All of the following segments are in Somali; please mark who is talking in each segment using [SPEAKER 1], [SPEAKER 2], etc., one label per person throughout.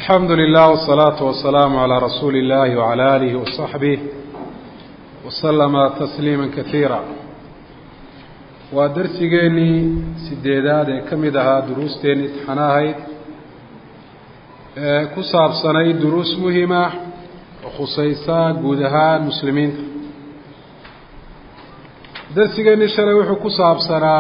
[SPEAKER 1] alxamdu lilah wالsalaaةu wasalaamu عalى rasuuli اllahi wعalى alihi waصaxbih waslama tasliima kaiira waa darsigeenii sideedaad ee ka mid ahaa duruusteeni imtixaano ahayd ee ku saabsanay duruus muhima oo khusaysa guud ahaan muslimiinta darsigeenii shalay wuxuu ku saabsanaa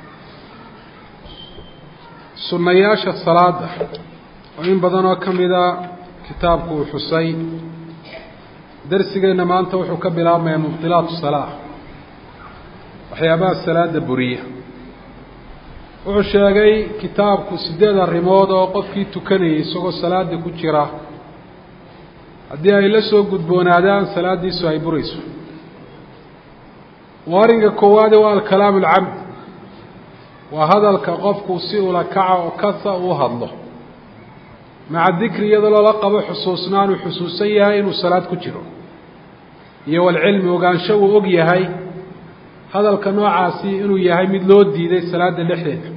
[SPEAKER 1] sunnayaasha salaada oo in badan oo ka mida kitaabku uu xusay darsigeenna maanta wuxuu ka bilaabmayaa mubdilaatu salaa waxyaabaha salaada buriya wuxuu sheegay kitaabku sideed arrimood oo qofkii tukanayay isagoo salaada ku jira haddii ay la soo gudboonaadaan salaaddiisu ay burayso waa arrinka koowaade waa alkalaamu alcamd waa hadalka qofku si ula kaca oo kasa uu hadlo maca dikri iyadoo loola qabo xusuusnaan uu xusuusan yahay inuu salaad ku jiro iyo walcilmi ogaansho uu og yahay hadalka noocaasi inuu yahay mid loo diiday salaada dhexdeeda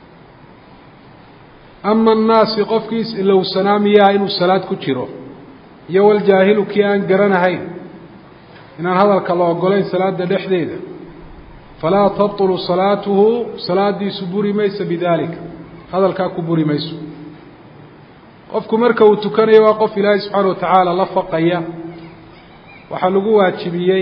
[SPEAKER 1] ama annaasi qofkiis ilowsanaa miyaha inuu salaad ku jiro iyo waljaahilu kii aan garanahayn inaan hadalka la ogolayn salaada dhexdeeda falaa tabtulu salaatuhu salaadiisu buri mayso bidalika hadalkaa ku buri mayso qofku marka uu tukanayo waa qof ilaahay subxaana watacaala la faqaya waxaa lagu waajibiyey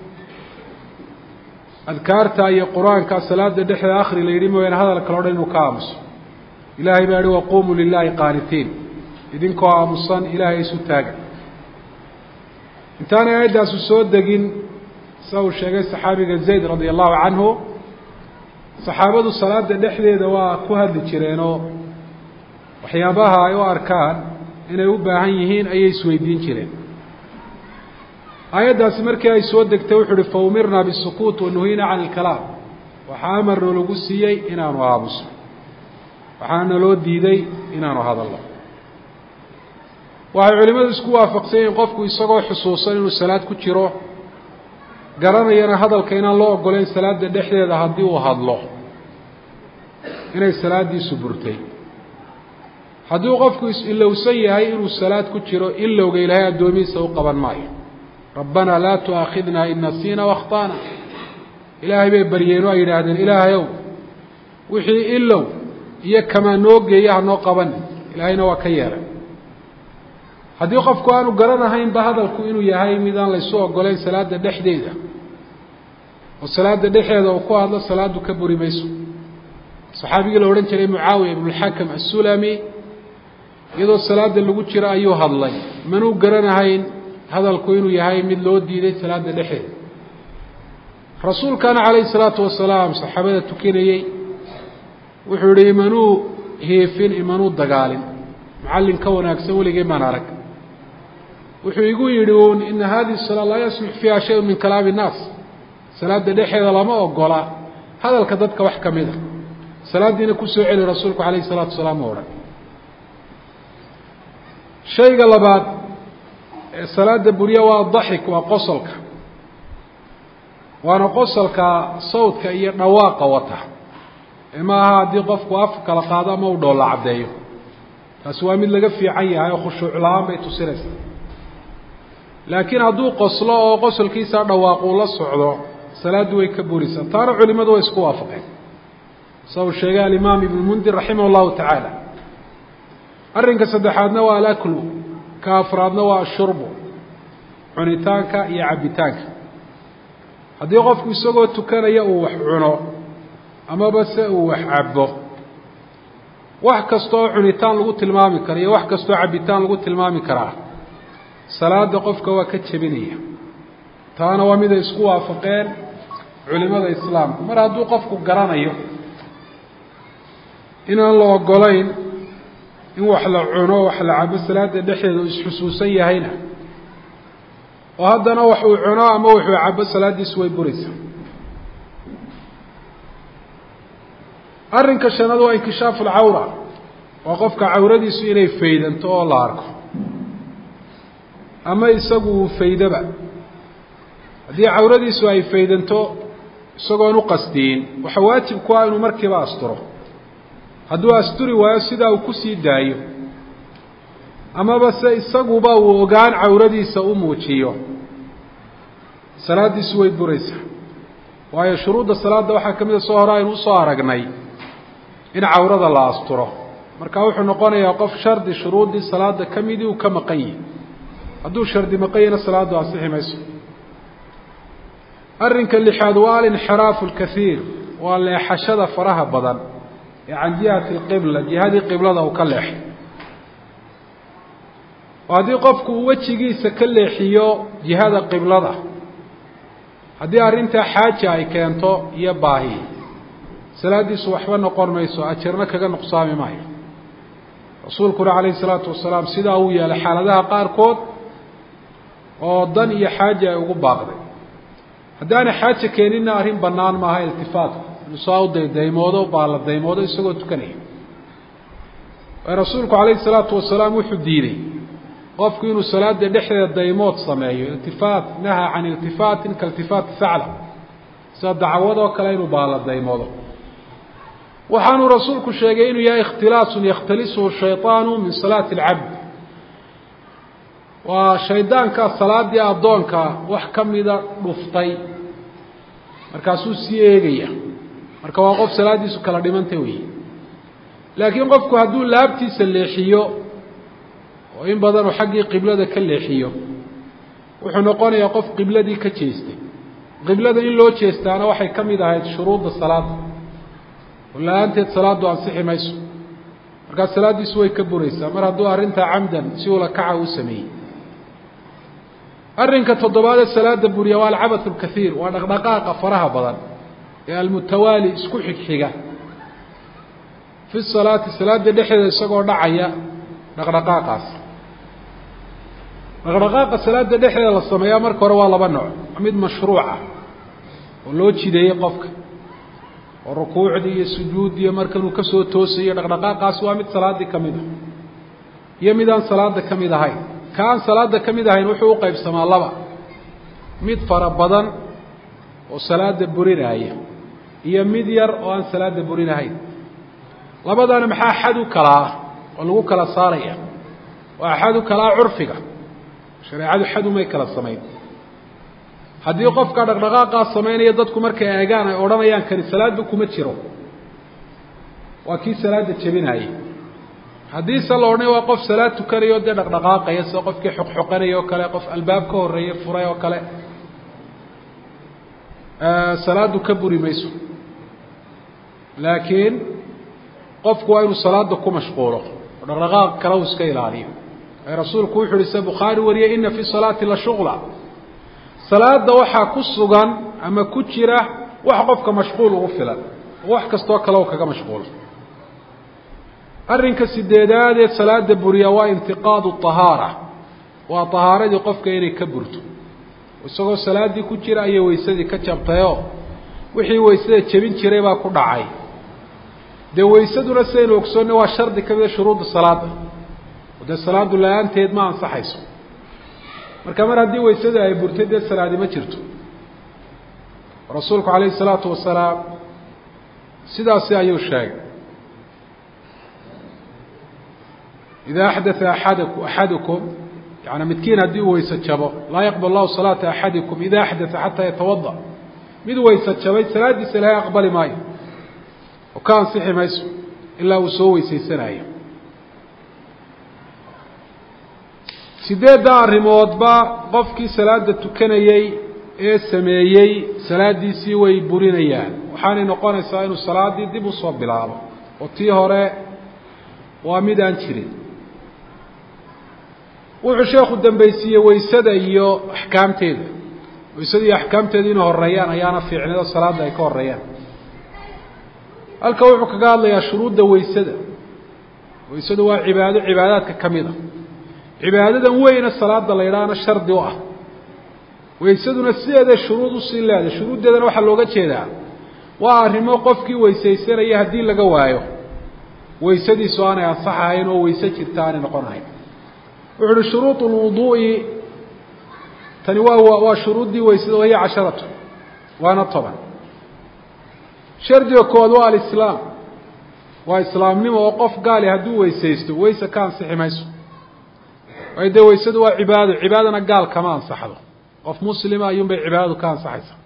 [SPEAKER 1] adkaarta iyo qur-aanka salaada dhexdeeda akhri la yidhi mooyaane hadal kale o dhan inuu ka aamuso ilaahay baa yihi waquumuu lilaahi qaanitiin idinkoo aamusan ilaahay isu taaga intaanay aayaddaasu soo degin sida uu sheegay saxaabiga zayd radia allahu canhu saxaabadu salaada dhexdeeda waa ku hadli jireenoo waxyaabaha ay u arkaan inay u baahan yihiin ayay isweydiin jireen aayaddaasi markii ay soo degtay wuxuu uhi faumirnaa bisukuut wanuhina can ilkalaam waxaa amarnoo lagu siiyey inaanu aamuso waxaana loo diiday inaanu hadalno waxay culimmadu isku waafaqsan yihiin qofku isagoo xusuusan inuu salaad ku jiro garanayana hadalka inaan loo ogolayn salaada dhexdeeda haddii uu hadlo inay salaaddiisu burtay hadduu qofku is-ilowsan yahay inuu salaad ku jiro ilowga ilaahay addoomihiisa u qaban maayo rabbanaa laa tu'aakhidnaa in nasiina wakhta'na ilaahay bay baryeen oo ay yidhaahdeen ilaahayow wixii ilow iyo kamaa noo geeya hanoo qabanin ilaahayna waa ka yeelay haddii qofku aanu garanahaynba hadalku inuu yahay mid aan laysu ogolayn salaada dhexdeeda oo salaada dhexeeda uu ku hadlo salaadu ka buri mayso saxaabigii la odhan jiray mucaawiya ibnulxakam assulami iyadoo salaada lagu jiro ayuu hadlay manuu garanahayn hadalku inuu yahay mid loo diiday salaada dhexeeda rasuulkana calayhi salaatu wasalaam saxaabada tukinayey wuxuu yihi imanuu hiifin imanuu dagaalin macallin ka wanaagsan weligay maan arag wuxuu igu yidhi uun ina hadihi salaa laa yaslux fiiha shayun min kalaami innaas salaada dhexeeda lama ogola hadalka dadka wax ka mid a salaaddiina kusoo celi rasuulku calayhi salaatu wasalaam o odhan shayga labaad ee salaada burya waa daxik waa qosolka waana qosolka sawdka iyo dhawaaqa wata ee ma aha haddii qofku af kala qaado ama uu dhoolla caddeeyo taasi waa mid laga fiican yahay oo khushuuc la-aan bay tusinaysaa laakiin hadduu qoslo oo qosolkiisa dhawaaquu la socdo salaaddu way ka buraysaa taana culimadu way isku waafaqeen sa uu sheegay alimaam ibnu mundir raximah llahu tacaala arrinka saddexaadna waa alaklu ka afraadna waa ashurbu cunitaanka iyo cabbitaanka haddii qofku isagoo tukanaya uu wax cuno amaba se uu wax cabbo wax kasta oo cunitaan lagu tilmaami karo iyo wax kastaoo cabbitaan lagu tilmaami karaa salaada qofka waa ka jebinaya taana waa miday isku waafaqeen culimada islaamka mar hadduu qofku garanayo inaan la ogolayn in wax la cuno wax la cabo salaada dhexdeeda uu isxusuusan yahayna oo haddana wax uu cuno ama wuxuu cabo salaaddiisu way buraysaa arrinka shanaad waa inkishaafu alcawra waa qofka cawradiisu inay faydanto oo la arko ama isagu uu faydaba haddii cawradiisu ay faydanto isagoon u qasdiyin waxa waajib ku ah inuu markiiba asturo hadduu asturi waayo sidaa uu kusii daayo amaba se isaguba uu ogaan cawradiisa u muujiyo salaaddiisu way buraysaa waayo shuruudda salaadda waxaa ka mid a soo hore aynu usoo aragnay in cawrada la asturo marka wuxuu noqonayaa qof shardi shuruuddii salaada ka midii uu ka maqan yihi hadduu shardi maqan yahina salaaddu ansixi mayso arrinka lixaad waa alinxiraafu alkaiir waa leexashada faraha badan ee can jihati alqibla jihadii qiblada uu ka leexay oo haddii qofku uu wejigiisa ka leexiyo jihada qiblada haddii arrintaa xaaja ay keento iyo baahi salaaddiisu waxba noqon mayso ajarna kaga nuqsaami maayo rasuulkuna calayhi salaatu wasalaam sidaa uu yeelay xaaladaha qaarkood oo dan iyo xaaja ay ugu baaqday haddaana xaaja keeninna arrin bannaan maaha iltifaatku inuu saa u daydaymoodo baalla daymoodo isagoo tukanaya waayo rasuulku calayhi salaatu wasalaam wuxuu diiday qofku inuu salaada dhexdeeda daymood sameeyo iltifaat nahaa can iltifaatin kailtifaati sacla sida dacwadoo kale inuu baalla daymoodo waxaanuu rasuulku sheegay inuu yahay ikhtilaasun yakhtalisuhu shayطaanu min salaati اlcabd waa shaydaanka salaadii addoonka wax ka mida dhuftay markaasuu sii eegaya marka waa qof salaaddiisu kala dhimanta weyi laakiin qofku hadduu laabtiisa leexiyo oo in badan uu xaggii qiblada ka leexiyo wuxuu noqonayaa qof qibladii ka jeestay qiblada in loo jeestaana waxay ka mid ahayd shuruudda salaada oo la-aanteed salaaddu ansixi mayso markaa salaaddiisu way ka buraysaa mar hadduu arrintaa camdan si ula kaca u sameeyey arrinka toddobaadee salaada buriya waa alcabathu alkaiir waa dhaqdhaqaaqa faraha badan ee almutawaali isku xigxiga fi salaati salaada dhexdeeda isagoo dhacaya dhaqdhaqaaqaas dhaqdhaqaaqa salaada dhexdeeda la sameeyaa marka hore waa laba nooc mid mashruuca oo loo jideeyey qofka oo rukuucdii iyo sujuuddii markanuu ka soo toosayo dhaqdhaqaaqaas waa mid salaaddii ka mid ah iyo mid aan salaada ka mid ahayn ka aan salaada ka mid ahayn wuxuu u qaybsamaa laba mid fara badan oo salaada burinaaya iyo mid yar oo aan salaada burinahayn labadana maxaa xad u kalaa oo lagu kala saaraya waa xad u kalaa curfiga shareecadu xad umay kala samayn haddii qofka dhaqdhaqaaqaa samaynaya dadku markay eegaan ay odhanayaan kani salaadba kuma jiro waa kii salaada jebinaayey haddiise la odhanaya waa qof salaad tukanayo dee dhaqdhaqaaqaya sida qofkii xoqxoqanaya oo kale qof albaab ka horreeye furay oo kale salaaddu ka buri mayso laakiin qofku waa inuu salaada ku mashquulo oo dhaqdhaqaaq kale uu iska ilaaliyo ee rasuulku wuxu uhi se bukhaari wariyey ina fi salaati la shuqla salaada waxaa ku sugan ama ku jira wax qofka mashquul ugu filan oo wax kastoo kale u kaga mashquulo arrinka sideedaad ee salaada buriya waa intiqaadu طahaara waa طahaaradii qofka inay ka burto isagoo salaaddii ku jira ayay weysadii ka jabtayoo wixii weysada jebin jiray baa ku dhacay dee weysaduna sidaynu ogsoonna waa shardi ka mida shuruudda salaada oo dee salaaddu la-aanteed ma ansaxayso marka mar haddii weysada ay burtay dee salaadi ma jirto rasuulku calayhi الsalaatu wasalaam sidaasi ayuu sheegay ida axdaa aada axadukum yani midkiin haddii uu weyse jabo laa yaqbal lahu salaata axadikum ida axdaa xataa yatawada mid weyse jabay salaaddiisa ilahay aqbali maayo oo ka ansixi mayso ilaa uu soo weysaysanayo sideedda arrimoodba qofkii salaada tukanayey ee sameeyey salaaddiisii way burinayaan waxaanay noqonaysaa inuu salaaddii dib usoo bilaabo oo tii hore waa mid aan jirin wuxuu sheekhu dambaysiiyey weysada iyo axkaamteeda weysada iyo axkaamteeda inay horeeyaan ayaana fiicneedo salaadda ay ka horeeyaan halka wuxuu kaga hadlayaa shuruudda weysada weysadu waa cibaado cibaadaadka ka mid a cibaadadan weyna salaada la yidhaahna shardi u ah weysaduna sideeday shuruud usii leedahay shuruuddeedana waxaa looga jeedaa waa arrimo qofkii weysaysanaya haddii laga waayo weysadiisu aanay ansaxahayn oo weyse jirta aanay noqonahayn wuxu uhi shuruud lwuduu'i tani waa waa shuruuddii weysada wahiya casharatu waana toban shardiga kood waa alislaam waa islaamnimo oo qof gaali hadduu weysaysto weyse ka ansixi mayso waayo dee waysadu waa cibaado cibaadana gaal kama ansaxdo qof muslima ayuun bay cibaadadu ka ansaxaysaa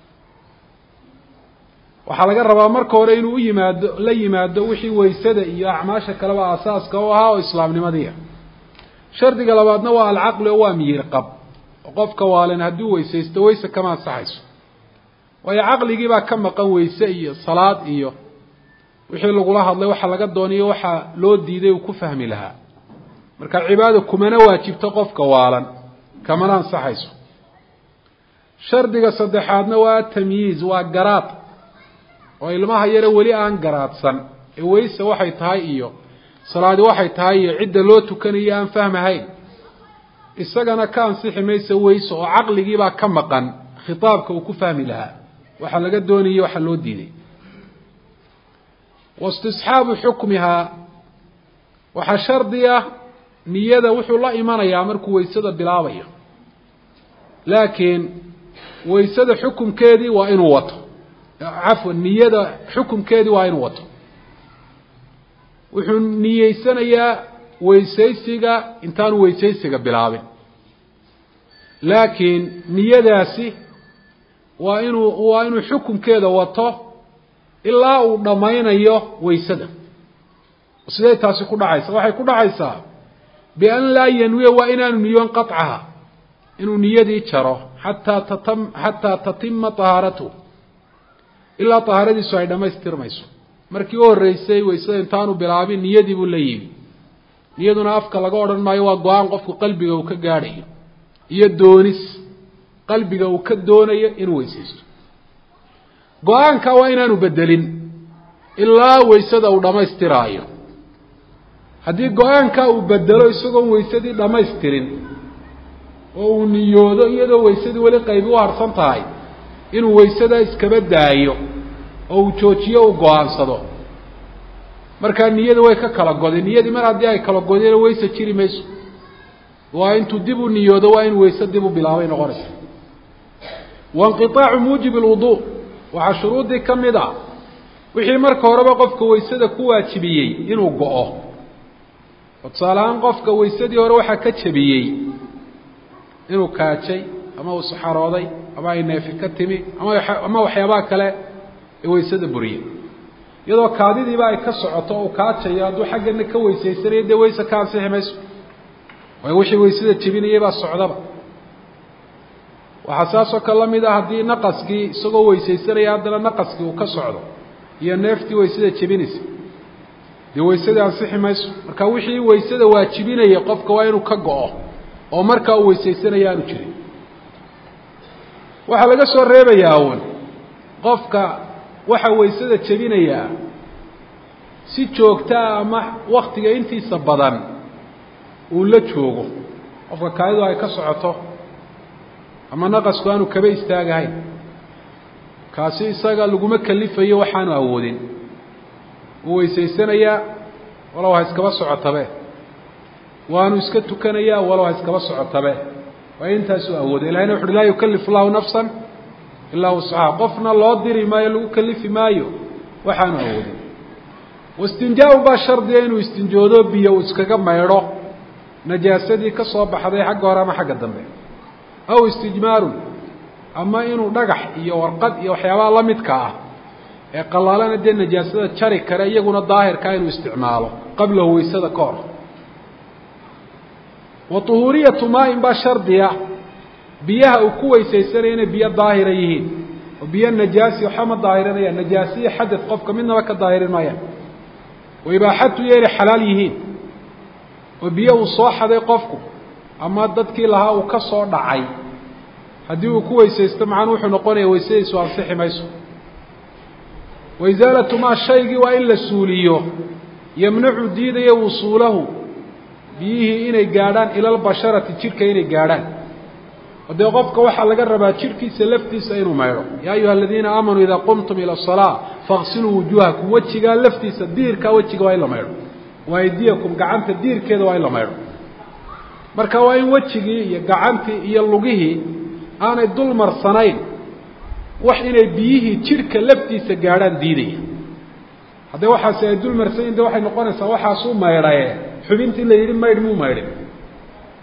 [SPEAKER 1] waxaa laga rabaa marka hore inuu u yimaado la yimaado wixii waysada iyo acmaasha kaleba asaaska u ahaa oo islaamnimadiia shardiga labaadna waa alcaqli oo waa miyir qab oo qofka waalen hadduu weysaysto weyse kama ansaxayso waayo caqligii baa ka maqan weyse iyo salaad iyo wixii lagula hadlay waxa laga dooniyo waxaa loo diiday uu ku fahmi lahaa marka cibaada kumana waajibto qofka waalan kamana ansaxayso shardiga saddexaadna waa tamyiiz waa garaad oo ilmaha yare weli aan garaadsan ee weyse waxay tahay iyo salaadi waxay tahay iyo cidda loo tukanayo aan fahmahayn isagana ka ansixi maysa weyse oo caqligiibaa ka maqan khitaabka uu ku fahmi lahaa waxaa laga doonayay waxaa loo diiday waistisxaabu xukmihaa waxaa shardi ah niyada wuxuu la imanayaa markuu weysada bilaabayo laakiin weysada xukumkeedii waa inuu wato cafwan niyada xukumkeedii waa inuu wato wuxuu niyeysanayaa weysaysiga intaanu weysaysiga bilaabin laakiin niyadaasi waa inuu waa inuu xukumkeeda wato ilaa uu dhammaynayo weysada sidee taasi ku dhacaysa waxay ku dhacaysaa bian laa yanwiya waa inaanu niyoon qaطcaha inuu niyadii jaro xataa tatam xataa tatima طahaaratu ilaa طahaaradiisu ay dhammaystirmayso markii u horreysay weysada intaanu bilaabin niyadii buu la yimi niyaduna afka laga odhan maayo waa go-aan qofku qalbiga uu ka gaadhayo iyo doonis qalbiga uu ka doonayo inuu weysaysto go-aanka waa inaanu bedelin ilaa weysada uu dhammaystiraayo haddii go-aanka uu bedelo isagoon weysadii dhammaystirin oo uu niyoodo iyadoo weysadii weli qaybi u harsan tahay inuu weysadaa iskaba daayo oo uu joojiyo uu go-aansado markaa niyada way ka kala godeen niyadii mar haddii ay kala godeen weyse jiri mayso waa intuu dib u niyoodo waa in weyse dib u bilaabay noqonaysa wainqiaacu muujibi lwuduu waxaa shuruuddii ka mid a wixii marka horeba qofka weysada ku waajibiyey inuu go-o oo tusaale ahaan qofka weysadii hore waxaa ka jebiyey inuu kaajay ama uu saxarooday ama ay neefi ka timi ama ama waxyaabaha kale ee weysada buriyey iyadoo kaadidiiba ay ka socoto o kaajayo hadduu xaggana ka weysaysanayo dee weyse ka ansixi mayso waayo wixii weysada jebinayay baa socdaba waxaa saasoo kale la mid ah haddii naqaskii isagoo weysaysanaya haddana naqaskii uu ka socdo iyo neeftii weysada jebinaysa dee weysadii ansixi mayso marka wixii weysada waajibinaya qofka waa inuu ka go-o oo markaa uu weysaysanaya aanu jirin waxaa laga soo reebayaa uun qofka waxaa weysada jebinayaa si joogtaa ama waktiga intiisa badan uu la joogo qofka kaadidu ay ka socoto ama naqasku aanu kaba istaagahayn kaasi isaga laguma kalifayo waxaanu awoodin wuu weysaysanayaa walow ha iskaba socotabe waanu iska tukanayaa walow ha iskaba socotabe waa intaasuu awooday ilahayna wuxu uhi laa yukalif llahu nafsan ilaa wuscaha qofna loo diri maayo lagu kalifi maayo waxaanu awoodin wastinjaa-un baa shardiga inuu istinjoodo biyo uu iskaga maydho najaasadii ka soo baxday xagga hore ama xagga dambe aw istijmaarun ama inuu dhagax iyo warqad iyo waxyaabaha la midka ah ee qalaalana dee najaasada jari kare iyaguna daahirkaa inuu isticmaalo qablahu weysada ka hor wa tuhuuriyatu maa-in baa shardiya biyaha uu ku weysaysanaya inay biyo daahira yihiin oo biyo najaasi waxba ma daahirinayaan najaasiyo xadad qofka midnaba ka daahirin maayaan wa ibaaxatu iyo inay xalaal yihiin oo biyo uu soo xaday qofku ama dadkii lahaa uu ka soo dhacay haddii uu ku weysaysto macanu wuxuu noqonaya weysadiisu ansixi mayso wa isaalatu maa shaygii waa in la suuliyo yamnacu diidaya wusuulahu biyihii inay gaadhaan ila lbasharati jidhka inay gaadhaan oo dee qofka waxaa laga rabaa jidhkiisa laftiisa inuu maydho yaa ayuha aladiina aamanuu idaa qumtum ila asalaa faqsiluu wujuuhakum wejigaa laftiisa diirkaa wejiga waa in la maydho wa aydiyakum gacanta diirkeeda waa in la maydho marka waa in wejigii iyo gacantii iyo lugihii aanay dul marsanayn wax inay biyihii jidhka laftiisa gaadhaan diidaya haddee waxaasi ay dul marsanyiin de waxay noqonaysaa waxaasuu maydhaye xubintii la yidhi maydh muu maydhin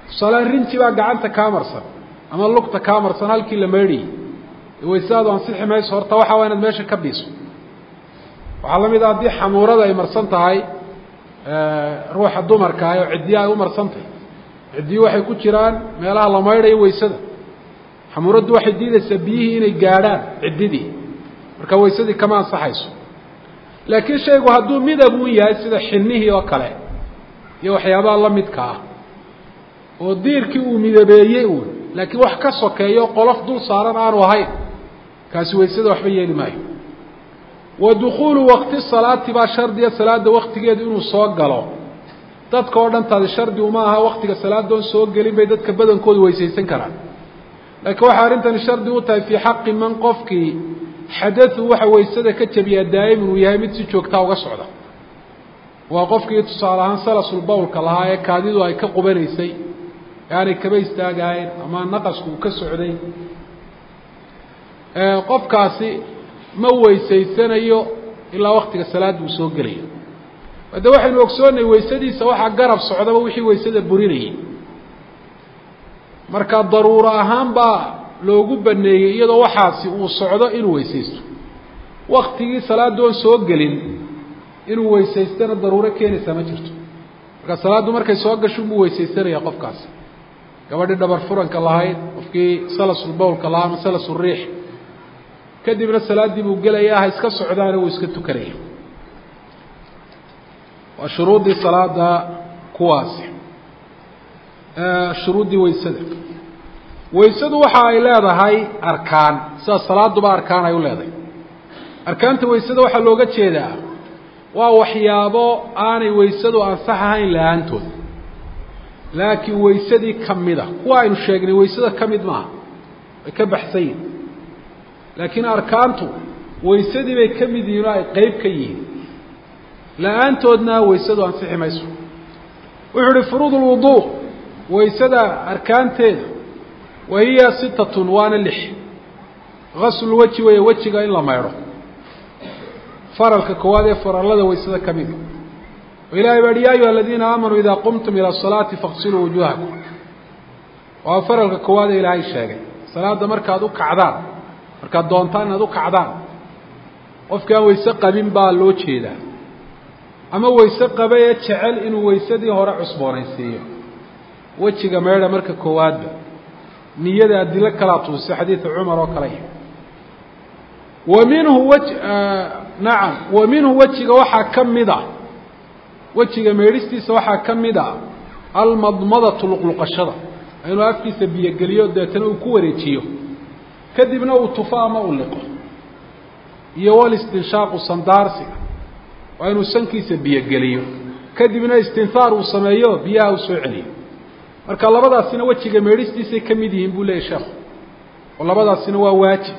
[SPEAKER 1] tusaale rinji baa gacanta kaa marsan ama lugta kaa marsan halkii la maydhayay waysaadu ansixi mayso horta waxaa waa inaad meesha ka biiso waxaa la mid a haddii xamuurada ay marsan tahay ruuxa dumarka ah oo ciddiya ay u marsan tahay ciddiyu waxay ku jiraan meelaha la maydhayo waysada xamuuraddu waxay diidaysaa biyihii inay gaadhaan ciddidii marka waysadii kama ansaxayso laakiin shaygu hadduu midab uun yahay sida xinnihii oo kale iyo waxyaabaha la midka ah oo diirkii uu midabeeyey uun laakiin wax ka sokeeyo qolof dul saaran aanu ahayn kaasi waysada waxba yeeli maayo wa dukuulu waqti salaati baa shardiya salaada waktigeedu inuu soo galo dadka oo dhan taadi shardi uma aha waktiga salaadoon soo gelin bay dadka badankoodu weysaysan karaan laakiin waxay arrintani shardi u tahay fii xaqi man qofkii xadau waxa waysada ka jabiyaa daa'iman uu yahay mid si joogtaa uga socda waa qofkii tusaale ahaan salasul bawlka lahaa ee kaadidu ay ka qubanaysay ee aanay kaba istaagahayn ama naqasku uu ka socday qofkaasi ma weysaysanayo ilaa waktiga salaadda uu soo gelayo de waxaynu ogsoonnay waysadiisa waxaa garab socdaba wixii waysada burinayay marka daruuro ahaan baa loogu baneeyey iyadoo waxaasi uu socdo inuu weysaysto waktigii salaadoon soo gelin inuu weysaystana daruuro keenaysaa ma jirto marka salaaddu markay soo gasho unbuu weysaysanaya qofkaasi gabadhii dhabar furanka lahayd qofkii salasul bawlka lahaa ama salasuriix kadibna salaaddii buu gelaya ha iska socdaana wuu iska tukanaya waa shuruuddii salaada kuwaasi shuruuddii waysada waysadu waxa ay leedahay arkaan sida salaaduba arkaan ay u leedahay arkaanta waysada waxaa looga jeedaa waa waxyaabo aanay waysadu ansax ahayn la-aantood laakiin waysadii ka mida kuwa aynu sheegnay waysada ka mid maaha way ka baxsan yihin laakiin arkaantu waysadii bay ka mid yihiin oo ay qeyb ka yihiin la-aantoodna waysadu ansixi mayso wuxuu uhi furuud lwuduu waysada arkaanteeda wa hiya sitatun waana lix gaslulweji weeye wejiga in la maydho faralka koowaad ee farallada waysada ka mida oo ilahay baa hi ya ayuha aladiina aamanuu idaa qumtum ila asalaati faqsiluu wujuuhakum waa faralka koowaad ee ilaahay sheegay salaada markaad u kacdaan markaad doontaan inaad u kacdaan qofkii aan wayse qabin baa loo jeedaa ama wayse qaba ee jecel inuu waysadii hore cusboonaysiiyo wejiga meedha marka koowaadba niyada adilo kalaa tuusay xadiida cumar oo kale wa minhu wej nacam wa minhu wejiga waxaa ka mid a wejiga meedhistiisa waxaa ka mid a almadmadatu luqluqashada inuu afkiisa biyogeliyo deetana uu ku wareejiyo kadibna uu tufo ama u liqo iyo walistinshaaqu sandaarsiga waa inuu sankiisa biyogeliyo kadibna istinhaar uu sameeyo biyaha uu soo celiyo marka labadaasina wejiga meedhistiisay ka mid yihiin buu leeyahy sheekhu oo labadaasina waa waajib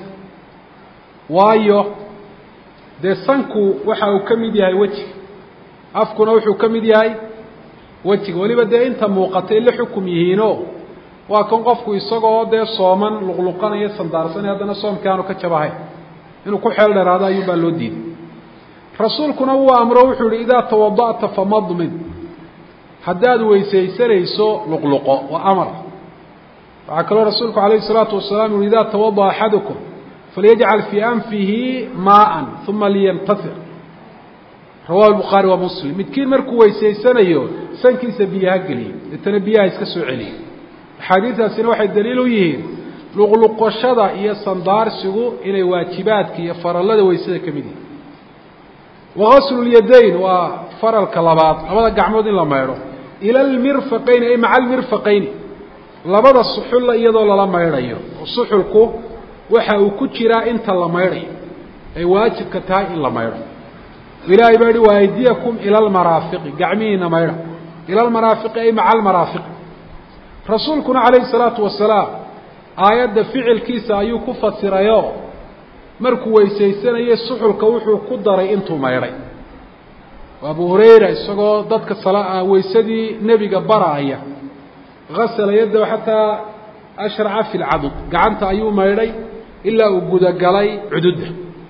[SPEAKER 1] waayo dee sanku waxa uu ka mid yahay wejiga afkuna wuxuu ka mid yahay wejiga weliba dee inta muuqatay la xukum yihiinoo waa kan qofku isagoo dee sooman luqluqanaya sandaarsanay haddana soomkii aanu ka jabahayn inuu ku xeel dheeraado ayuun baa loo diiday rasuulkuna wuu amro wuxuu yihi idaa tawada'ta famadmin haddaad weysaysanayso luqluqo waa amar waxaa kaloo rasuulku calayhi salaatu wasalaam yuhi idaa tawada'a axadukum falyajcal fii anfihi maaan uma liyamtasir rawahu bukhaari wa muslim midkiin markuu weysaysanayo sankiisa biyaha geliyo deetana biyaha iska soo celiyo axaadiistaasina waxay daliil u yihiin luqluqashada iyo sandaarsigu inay waajibaadka iyo farallada weysada ka mid yihiin wagasllyadayn waa faralka labaad labada gacmood in la maydho ila almirfaqayni ay maca almirfaqayni labada suxulla iyadoo lala maydhayo oo suxulku waxa uu ku jiraa inta la maydhayo ay waajibka tahay in la maydho ilaahay baa yihi waaydiyakum ila almaraafiqi gacmihiina maydha ila almaraafiqi ay maca almaraafiqi rasuulkuna calayhi salaatu wasalaam aayadda ficilkiisa ayuu ku fasirayo markuu weysaysanayo suxulka wuxuu ku daray intuu maydhay abu hurayra isagoo dadka weysadii nebiga baraaya gasala yaddahu xataa ashraca fi lcadud gacanta ayuu maydhay ilaa uu gudagalay cududda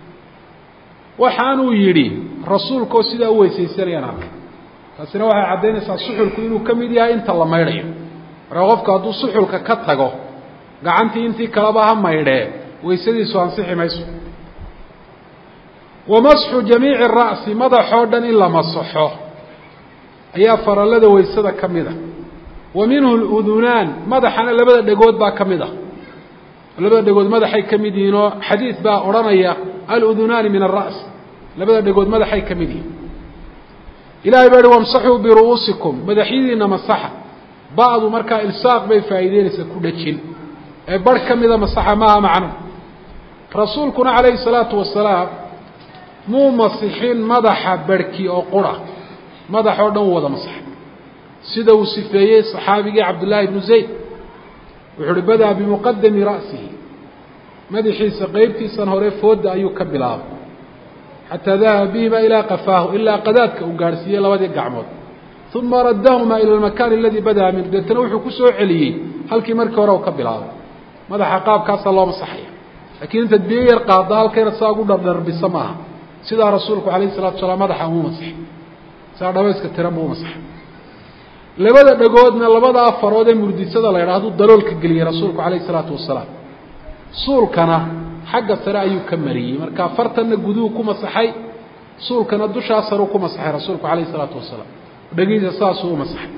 [SPEAKER 1] waxaanuu yidhi rasuulkoo sidaa u weysaysanayaan arkay taasina waxay caddaynaysaa suxulku inuu ka mid yahay inta la maydhayo markaa qofku hadduu suxulka ka tago gacantii intii kaleba ha maydhee waysadiisu ansixi mayso wa masxu jamiici ra'si madaxoo dhan in la masaxo ayaa farallada waysada ka mid a wa minhu ludunaan madaxana labada dhegood baa ka mid ah labada dhegood madaxay ka mid yihiin oo xadiid baa odhanaya aludunaani min alra's labada dhegood madaxay ka mid yihiin ilahay baa yihi wamsaxuu biru'uusikum madaxyadiina masaxa ba'du markaa ilsaaq bay faa'iideynaysaa ku dhajin ee barh ka mida masaxa maaha macno rasuulkuna calayhi salaatu wasalaam muu masixin madaxa barhki oo qura madax oo dhan u wada masaxay sida uu sifeeyey saxaabigii cabdullaahi ibnu zayd wuxuu uhi badaa bimuqadami ra'sihi madaxiisa qeybtiisan hore fooda ayuu ka bilaabay xataa dahaba bihima ilaa qafaahu ilaa qadaadka uu gaadhsiiyey labadii gacmood uma raddahumaa ila almakaani aladii badaa minhu deetana wuxuu ku soo celiyey halkii markii hore uu ka bilaabay madaxa qaabkaasaa loo masaxaya laakiin intaad biyo yar qaadda halkayna saa ugu dhardharbisa maaha sidaa rasuulku calayhi salatu salaam madaxa umuu masaxay saa dhabayska tiran buu u masaxay labada dhagoodna labada afarood ee murdisada la yidhaha haduu daloolka geliyey rasuulku calayhi salaatu wasalaam suulkana xagga sare ayuu ka mariyey marka fartanna guduhu ku masaxay suulkana dushaa sareu ku masaxay rasuulku calayhi salaatu wasalaam dhagihiisa saasuu u masaxay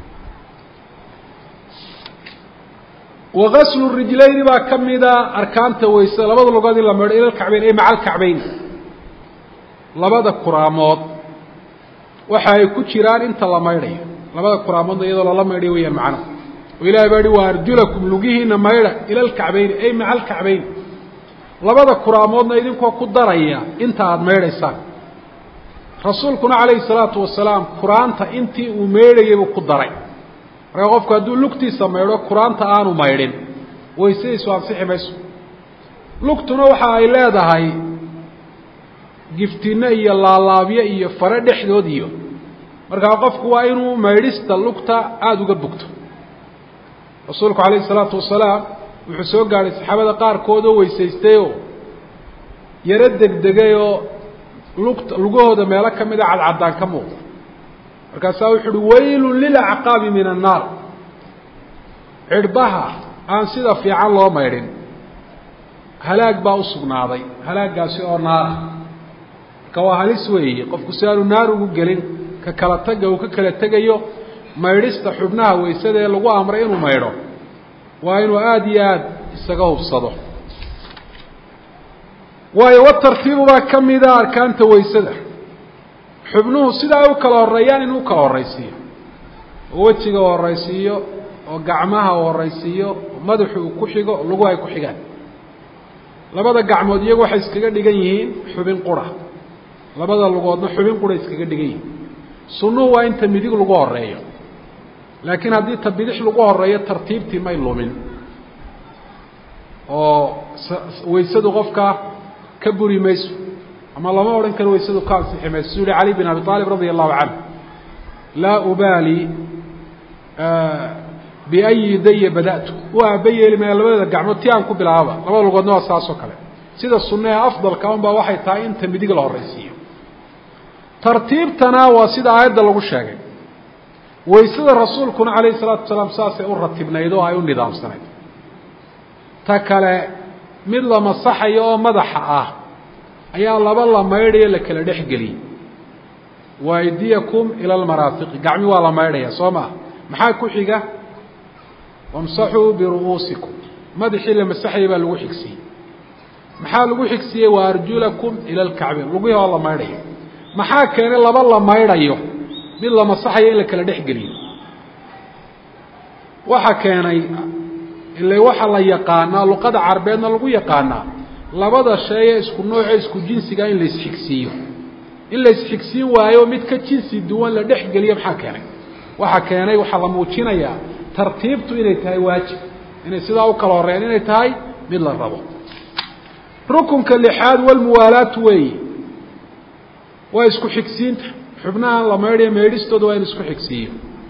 [SPEAKER 1] wagaslu rijlayni baa ka mida arkaanta weyse labada lugood in la maydho ila lkacbayn ay maca alkacbayn labada kuraamood waxa ay ku jiraan inta la maydhayo labada kuraamoodna iyadoo lala maydhayo weyaan macno oo ilahay baa yihi wa arjulakum lugihiina maydha ila alkacbayni ay maca alkacbayn labada kuraamoodna idinkoo ku daraya inta aada maydhaysaan rasuulkuna calayhi salaatu wasalaam kuraanta intii uu maydhayay buu ku daray markaa qofku hadduu lugtiisa maydho kuraanta aanu maydhin waysadiisu ansixi mayso lugtuna waxa ay leedahay giftinno iyo laalaabyo iyo fare dhexdood iyo markaa qofku waa inuu maydhista lugta aada uga bogto rasuulku calayhi salaatu wasalaam wuxuu soo gaadhay saxaabada qaarkood oo weysaystayoo yaro degdegayoo lugta lugahooda meelo ka mida cadcaddaan ka muuqda markaasaa wuxu uhi waylun lilacqaabi min annaar cidhbaha aan sida fiican loo maydhin halaag baa u sugnaaday halaagaasi oo naara marka waa halis weeye qofku si aanu naar ugu gelin ka kala taga uu ka kala tegayo maydhista xubnaha weysada ee lagu amray inuu maydho waa inuu aada iyo aada isaga hubsado waayo watartiibu baa ka mida arkaanta weysada xubnuhu sidaa u kala horeeyaan inuu kala horraysiiyo oo wejiga u horraysiiyo oo gacmaha u horraysiiyo oo madaxu uu ku xigo oo lagu ay ku xigaan labada gacmood iyagu waxay iskaga dhigan yihiin xubin qura labada lugoodna xubin qura iskaga dhigan yihiin sunnuhu waa inta midig lagu horeeyo laakiin haddii ta bidix lagu horeeyo tartiibtii may lumin oo weysadu qofka ka buri mayso ama lama odhan karo weysadu ka ansixi mayso suu yihi cali bin abi aalib radia allahu canhu laa ubaali biayi yadaya bada'tu u aaba yeeli maya labadeeda gacmood ti aan ku bilaababa labada lugoodna waa saas oo kale sida sunna ee afdalka un baa waxay tahay inta midig la horraysiiyo tartiibtana waa sida aayadda lagu sheegay waysada rasuulkuna calayhi salaatu wasalaam saasay u ratibnayd oo ay u nidaamsanayd ta kale mid la masaxayo oo madaxa ah ayaa laba la maydhayo la kala dhex geliyey waydiyakum ila almaraafiqi gacmi waa la maydhaya soo maa maxaa ku xiga wamsaxuu biru'uusikum madaxii la masaxaya baa lagu xigsiiyey maxaa lagu xigsiiyey wa arjulakum ila alkacbayn lugihii oo la maydhayo maxaa keenay laba la maydhayo mid la masaxayo in la kala dhex geliyo waxa keenay ila waxa la yaqaanaa luqada carbeedna lagu yaqaanaa labada shay ee isku nooce isku jinsiga in la isxigsiiyo in la isxigsiin waayo mid ka jinsi duwan la dhex geliyo maxaa keenay waxa keenay waxaa la muujinayaa tartiibtu inay tahay waajib inay sidaa u kala horreeyaan inay tahay mid la rabo rukunka lixaad walmuwaalaatu weeyi waa isku xigsiinta xubnahan la maydhayo meedhistooda waa in isku xigsiiyo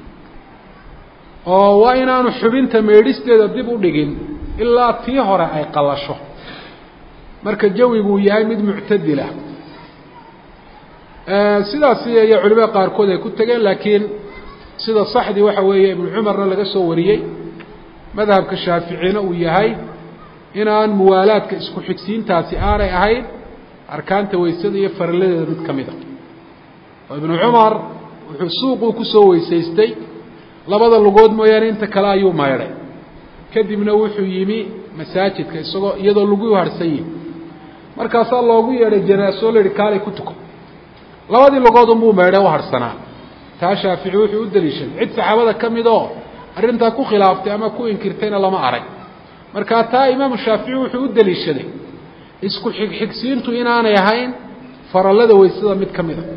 [SPEAKER 1] oo waa inaanu xubinta meedhisteeda dib u dhigin ilaa tii hore ay qallasho marka jawiguu yahay mid muctadila sidaasi iyo culimada qaarkood ay ku tegeen laakiin sida saxdii waxa weeye ibnu cumarna laga soo wariyey madhabka shaaficina uu yahay inaan muwaalaadka isku xigsiintaasi aanay ahayn arkaanta weysada iyo faralladeeda mid ka mid a oo ibnu cumar wuxuu suuquu kusoo weysaystay labada lugood mooyaane inta kale ayuu maydhay kadibna wuxuu yimi masaajidka isagoo iyadoo lagu harhsan yihi markaasaa loogu yeedhay janaaso la yihi kaalay ku tuko labadii lugood unbuu maydhay u harhsanaa taa shaafici wuxuu u daliishaday cid saxaabada ka mid oo arrintaa ku khilaaftay ama ku inkirtayna lama arag markaa taa imaamu shaafici wuxuu u daliishaday isku xigxigsiintu inaanay ahayn farallada weysada mid ka mid a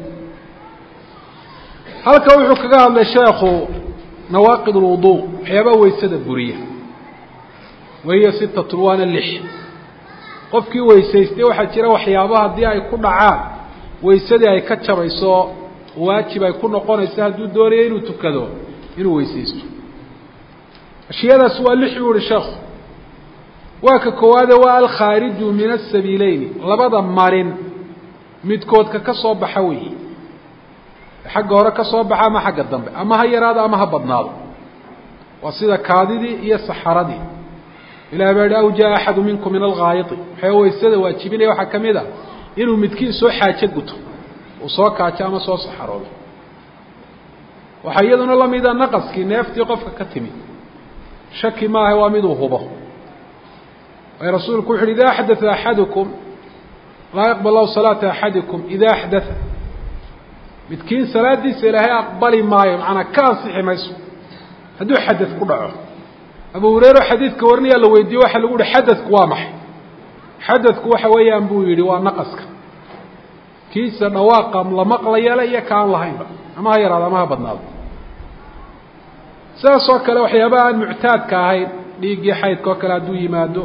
[SPEAKER 1] halka wuxuu kaga hadlay sheekhu nawaaqid alwudu waxyaabaa weysada buriya wahiya sitatun waana lix qofkii weysaystay waxaa jira waxyaaba haddii ay ku dhacaan weysadii ay ka jabayso waajib ay ku noqonayso hadduu doonayo inuu tukado inuu weysaysto ashiyadaas waa lix buu ihi sheekhu waa ka koowaade waa alkhaariju min asabiileyni labada marin midkoodka ka soo baxa weeye xagga hore ka soo baxa ama xagga dambe ama ha yaraado ama ha badnaado waa sida kaadidii iyo saxaradii ilahi baa yihi aw jaa axadu minkum min alghaayiti waxaa weysada waajibinaya waxaa ka mid a inuu midkiin soo xaajo guto uu soo kaajo ama soo saxaroodo waxaa iyaduna lamida naqaskii neeftii qofka ka timi shaki maaha waa miduu hubo waayo rasuulku wuxu uhi ida axdaa axadukum laa yaqbal lahu salaata axadikum ida axdaa midkiin salaadiisa ilaahay aqbali maayo macanaa ka ansixi mayso hadduu xadad ku dhaco abu hureyre xadiidka warinayaa la weydiiye waxa lagu yihi xadadku waa maxay xadadku waxa weeyaan buu yidhi waa naqaska kiisa dhawaaqa la maqlayale iyo ka aan lahaynba ama ha yaraado ama ha badnaado sidaas oo kale waxyaabaha aan muctaadka ahayn dhiiggii xaydka oo kale hadduu yimaado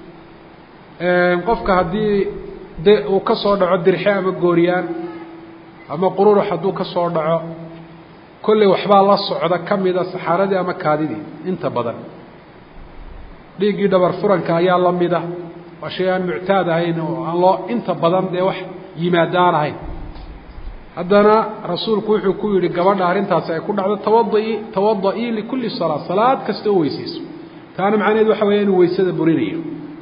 [SPEAKER 1] qofka haddii de uu ka soo dhaco dirxe ama gooriyaan ama qururux hadduu ka soo dhaco kolley waxbaa la socda ka mida saxaaradii ama kaadidii inta badan dhiiggii dhabar furanka ayaa la mida waa shay aan muctaad ahayn oo aan loo inta badan dee wax yimaada aan ahayn haddana rasuulku wuxuu ku yidhi gabadha arrintaasi ay ku dhacdo tawada-i tawada-ii likulli salaa salaad kasta oo weysayso taana macnaheed waxa weya inuu weysada burinayo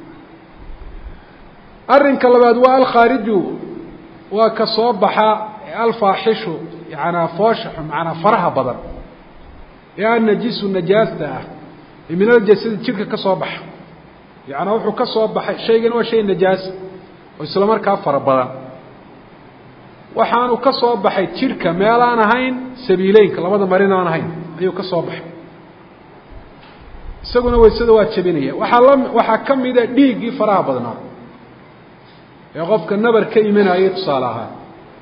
[SPEAKER 1] arrinka labaad waa alkhaariju waa ka soo baxa alfaaxishu yacanaa fooshaxu macanaa faraha badan ee annajisu najaasta ah ee min aljasadi jidhka ka soo baxa yacanaa wuxuu ka soo baxay shaygan waa shay najaasa oo isla markaa fara badan waxaanu ka soo baxay jidhka meel aan ahayn sabiileynka labada marin aan ahayn ayuu ka soo baxay isaguna weysada waa jebinaya waxaa la waxaa ka mida dhiiggii faraha badnaa ee qofka nabar ka imanayay tusaale ahaan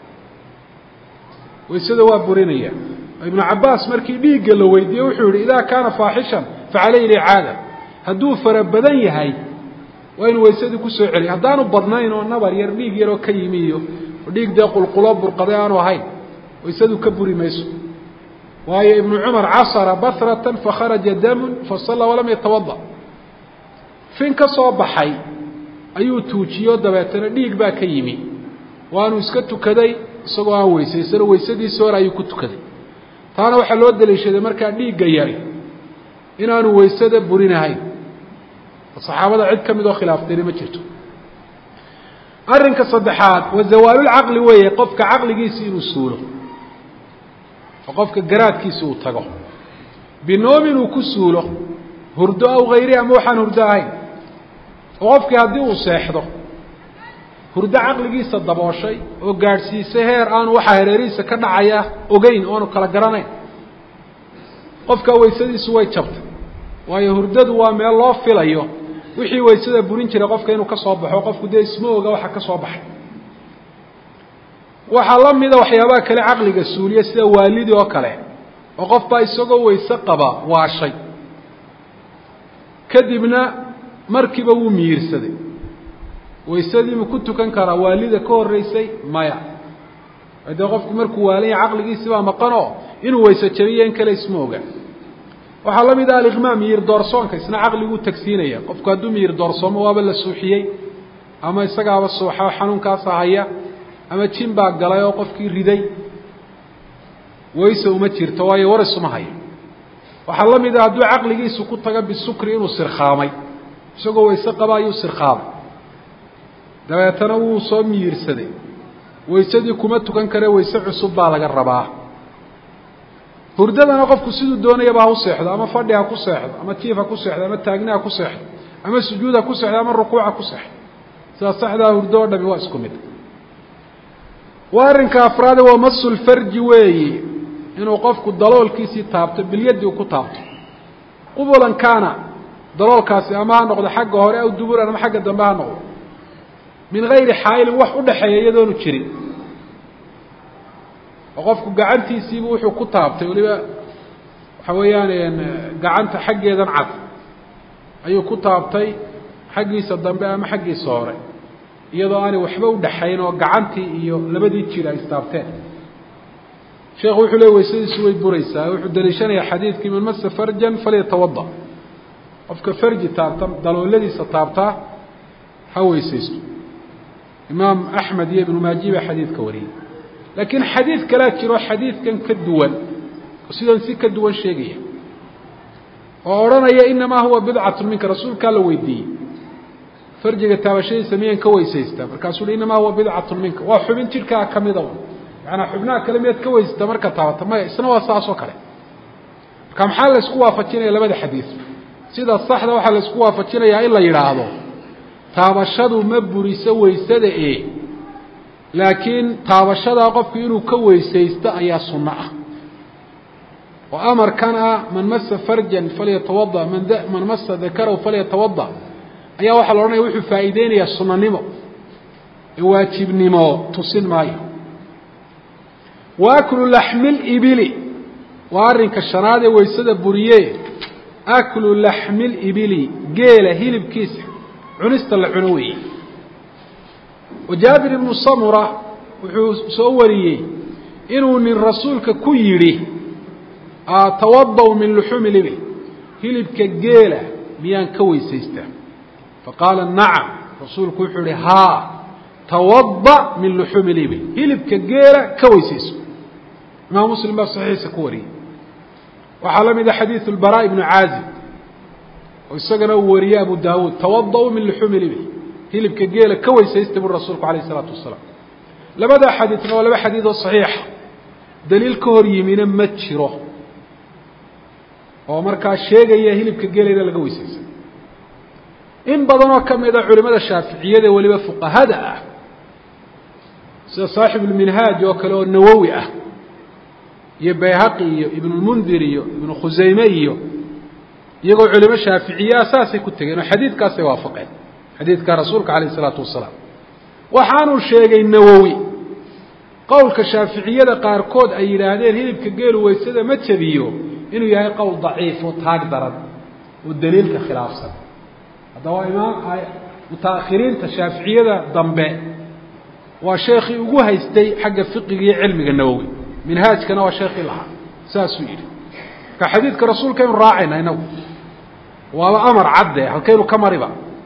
[SPEAKER 1] weysada waa burinaya ibnu cabaas markii dhiigga la weydiiyey wuxuu yihi idaa kaana faaxishan facalayhi licaada hadduu fara badan yahay waa inu weysadii kusoo celiya haddaanu badnayn oo nabar yar dhiig yaroo ka yimi iyo dhiig dee qulqulo burqaday aanu ahayn waysadu ka buri mayso waayo ibnu cumar casara bahratan fakharaja damun fasalla walam yatawada fin ka soo baxay ayuu tuujiyo dabeetana dhiig baa ka yimi waanu iska tukaday isagoo aan weysaysano weysadiisi hore ayuu ku tukaday taana waxaa loo daliishaday markaa dhiigga yari inaanu weysada burinahayn saxaabada cid ka mid oo khilaaftayna ma jirto arrinka saddexaad wa zawaalulcaqli weeye qofka caqligiisi inuu suulo oo qofka garaadkiisi uu tago binoom inuu ku suulo hurdo aw hayri ama waxaan hurdo ahayn oo qofkii haddii uu seexdo hurdo caqligiisa dabooshay oo gaadhsiisay heer aanu waxaa hareerihiisa ka dhacaya ogeyn oanu kala garanayn qofkaa weysadiisu way jabtay waayo hurdadu waa meel loo filayo wixii weysada burin jiray qofka inuu ka soo baxo qofku dee isma oga waxa ka soo baxay waxaa la mida waxyaabaha kale caqliga suuliya sida waalidii oo kale oo qof baa isagoo weyse qaba waashay kadibna markiiba wuu miyiirsaday weysadii ma ku tukan karaa waalida ka horreysay maya dee qofku markuu waalanya caqligiisi baa maqan oo inuu weyse jabiyo in kale isma oga waxaa la mid ah aliqmaa miyir doorsoonka isna caqliguu tagsiinaya qofku hadduu miyir doorsoomo waaba la suuxiyey ama isagaaba suuxa oo xanuunkaasa haya ama jin baa galay oo qofkii riday wayse uma jirto waayo waris uma hayo waxaa la mid a hadduu caqligiisu ku tago bisukri inuu sirkhaamay isagoo wayse qaba ayuu sirkhaamay dabeetana wuu soo miyiirsaday waysadii kuma tukan kare wayse cusub baa laga rabaa hurdadana qofku siduu doonayaba ha u seexdo ama fadhi ha ku seexdo ama jiif ha ku seexdo ama taagni ha ku seexdo ama sujuud ha ku seexdo ama rukuuc ha ku seexdo sidaa saxdaa hurdo o dhami waa isku mid waa arrinka afraade waa masulfarji weeyi inuu qofku daloolkiisii taabto bilyaddi uu ku taabto qubulan kaana daloolkaasi ama ha noqdo xagga hore aw duburan ama xagga dambe ha noqdo min gayri xaa'ilin wax u dhexeeya iyadoonu jirin oo qofku gacantiisiibu wuxuu ku taabtay weliba waxa weeyaan gacanta xaggeedan cad ayuu ku taabtay xaggiisa dambe ama xaggiisa hore iyadoo aanay waxba u dhexayn oo gacantii iyo labadii jir ay istaabteen sheekhu wuxuu leey waysadiisu way buraysaa wuxuu daliishanayaa xadiidkii man masa farjan falyatawada qofka farji taabta dalooladiisa taabtaa ha weysaysto imaam axmed iyo ibnu maaji baa xadiidka wariyey laakiin xadiid kalaa jiro xadiidkan ka duwan oo sidan si ka duwan sheegaya oo odhanaya inamaa huwa bidcatu minka rasuulkaa la weydiiyey farjiga taabashadiisa miyaan ka weysaystaa markaasuu uhi inamaa huwa bidcatu minka waa xubin jidhkaa ka mida un macanaa xubnaha kale miyaad ka weysata marka taabata maya isna waa saas oo kale marka maxaa la isku waafajinaya labada xadiid sida saxda waxaa la isku waafajinayaa in la yidhaahdo taabashadu ma buriso weysada e laakiin taabashadaa qofku inuu ka weysaysto ayaa sunno ah oo amarkan ah man masa farjan falyatawada man man masa dakarahu falyatawada ayaa waxaa la odhanaya wuxuu faa'iideynayaa sunanimo ee waajibnimo tusin maayo wa aklu laxmi libili waa arrinka shanaad ee weysada buriye aklu laxmi libili geela hilibkiisa cunista la cuno weeye wa jaabir ibnu samura wuxuu soo wariyey inuu nin rasuulka ku yidhi tawadaw min luxuumi libil hilibka geela miyaan ka weysaystaa faqaala nacam rasuulku wuxuu ihi haa tawada min luxuumi libil hilibka geela ka weysayso imaam muslim baa saxiixa ku wariyey waxaa la mida xadiidu lbaraa ibnu caazib oo isagana uu wariyey abu daawuud tawada min luxuumi libil hilibka geela ka weysaysta buri rasuulku alayh isalaatu wasalaam labadaa xadiidna waa laba xadiid oo saxiixa daliil ka hor yimina ma jiro oo markaa sheegaya hilibka geelayna laga weysaysan in badanoo ka mid a culimada shaaficiyada weliba fuqahada ah sida saaxibulminhaaj oo kale oo nawowi ah iyo bayhaqi iyo ibnulmundir iyo ibnu khusayme iyo iyagoo culimo shaaficiyaa saasay ku tegeen oo xadiidkaasay waafaqeen xadiidka rasuulka alayh isalaatu wasalaam waxaanuu sheegay nawowi qowlka shaaficiyada qaarkood ay yidhaahdeen hilibka geelu weysada ma jabiyo inuu yahay qowl daciif oo taag daran oo daliilka khilaafsan haddaba waa imaam mutaakhiriinta shaaficiyada dambe waa sheekhii ugu haystay xagga fiqiga iyo cilmiga nawowi minhaajkana waa sheekhii lahaa saasuu yidhi marka xadiidka rasuulkaynu raacayna inagu waaba amar cadde halkaynu ka mariba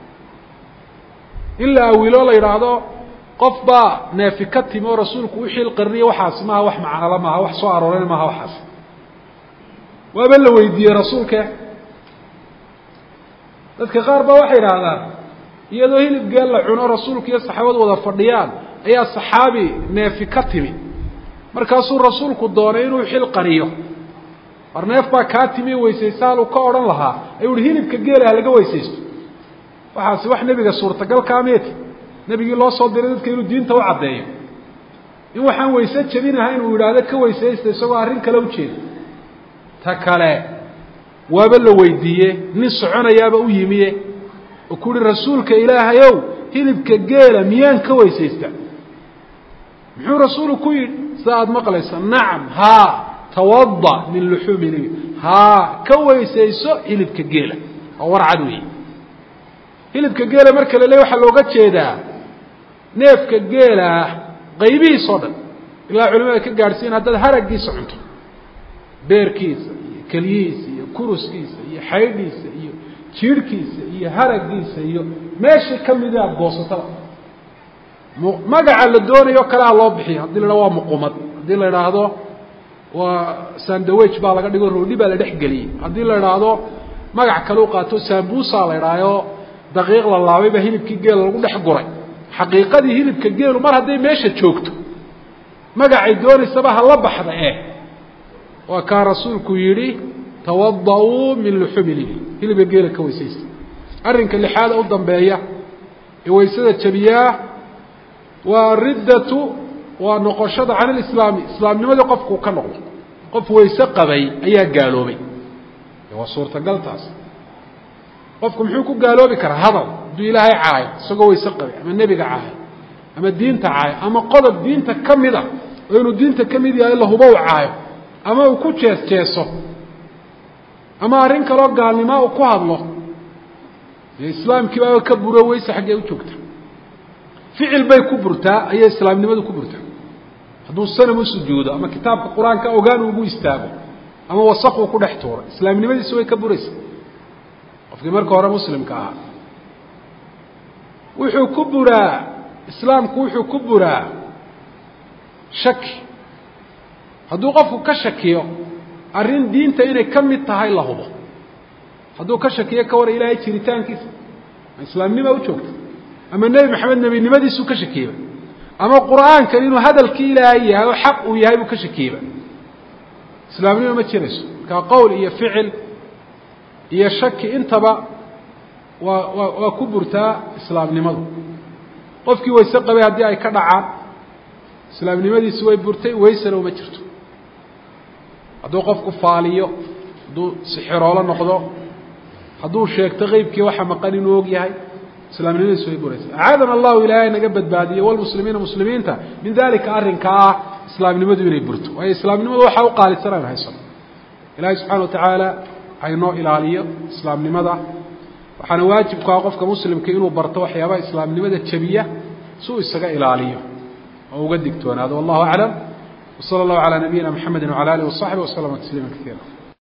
[SPEAKER 1] in la awilo la yidhaahdo qof baa neefi ka timi oo rasuulku u xiil qarniye waxaasi maaha wax macnala maaha wax soo aroorana maaha waxaas waaba la weydiiyey rasuulke dadka qaar baa waxay idhaahdaan iyadoo hilib geel la cuno rasuulku iyo saxaabadu wada fadhiyaan ayaa saxaabi neefi ka timi markaasuu rasuulku doonay inuu xil qariyo war neef baa kaa timi weysaysa haluu ka odhan lahaa ayuu ihi hilibka geela ha laga weysaysto waxaasi wax nebiga suurtagalkaa meeti nebigii loo soo diray dadka inuu diinta u caddeeyo in waxaan wayse jebinahayn uu yidhaahdo ka weysaysta isagoo arrin kale ujeeda ta kale waaba la weydiiye nin soconayaaba u yimiye oo ku uhi rasuulka ilaahayow hilibka geela miyaan ka weysaysta muxuu rasuulu ku yidhi sida aada maqlaysa nacam haa tawada min luxuumi libi haa ka weysayso hilibka geela oo warcad weeye hilibka geela marka la leey waxaa looga jeedaa neefka geelaah qaybihiis oo dhan ilaa culimada ka gaadhsiin haddaad haraggiisa cunto beerkiisa iyo keliyihiisa iyo kuruskiisa iyo xaydhiisa iyo jiirhkiisa iyo haraggiisa iyo meeshii ka midi aada goosataba magaca la doonayo o kale ha loo bixiyo haddii la idhahdo waa muqumad haddii la idhaahdo waa sandawage baa laga dhigo roodhi baa la dhex geliyey haddii la idhaahdo magac kale u qaato sambusa la idhaayo daqiiq la laabay baa hilibkii geela lagu dhex guray xaqiiqadii hilibka geelu mar hadday meesha joogto magacay doonaysaba hala baxda eh waa kaa rasuulku yidhi tawada-uu min luxumi libil hilibka geela ka weysaysta arrinka lixaada u dambeeya ee waysada jabiyaa waa riddatu waa noqoshada can ilislaami islaamnimadii qofkuu ka noqdo qof wayse qabay ayaa gaaloobay waa suurtagal taas qofku muxuu ku gaaloobi karaa hadal hadduu ilaahay caayo isagoo wayse qabay ama nebiga caayo ama diinta caayo ama qodob diinta ka mid a oo inuu diinta ka mid yahay la hubo u caayo ama uu ku jees jeeso ama arrin kaloo gaalnimo uu ku hadlo dee islaamkii baaba ka buro weyse xaggee u joogta ficil bay ku burtaa ayay islaamnimadu ku burtaa hadduu sanam u sujuudo ama kitaabka qur-aanka ogaan ugu istaago ama wasaq uu ku dhex tuuro islaamnimadiisu way ka buraysa qofkii marka hore muslimka ahaa wuxuu ku buraa islaamku wuxuu ku buraa shaki hadduu qofku ka shakiyo arrin diinta inay ka mid tahay la hubo hadduu ka shakiyo ka war ilaahay jiritaankiisa ma islaamnima u joogta ama nebi maxamed nebinimadiisuu ka shakiyeyba ama qur'aankan inuu hadalkii ilaahay yahay oo xaq uu yahay buu ka shakiyeyba islaamnima ma jirayso markaa qowl iyo ficil iyo shaki intaba waa waa waa ku burtaa islaamnimadu qofkii wayse qabay haddii ay ka dhacaan islaamnimadiisi way burtay waysena uma jirto hadduu qofku faaliyo hadduu sixiroolo noqdo hadduu sheegto qeybkii waxa maqan inuu og yahay islaamnimadiisu way buraysa acaadana allahu ilaahay naga badbaadiye walmuslimiina muslimiinta min dalika arrinkaa ah islaamnimadu inay burto waayo islaamnimadu waxaa u qaalisan aynu haysano ilaahay subxana wa tacaala haynoo ilaaliyo islaamnimada waxaana waajibku ah qofka muslimka inuu barto waxyaabaha islaamnimada jabiya si uu isaga ilaaliyo oo uga digtoonaado wallahu aclam wsala allahu calaa nabiyina mxamedi wcala alih wasaxbi waslama tasliima kaiira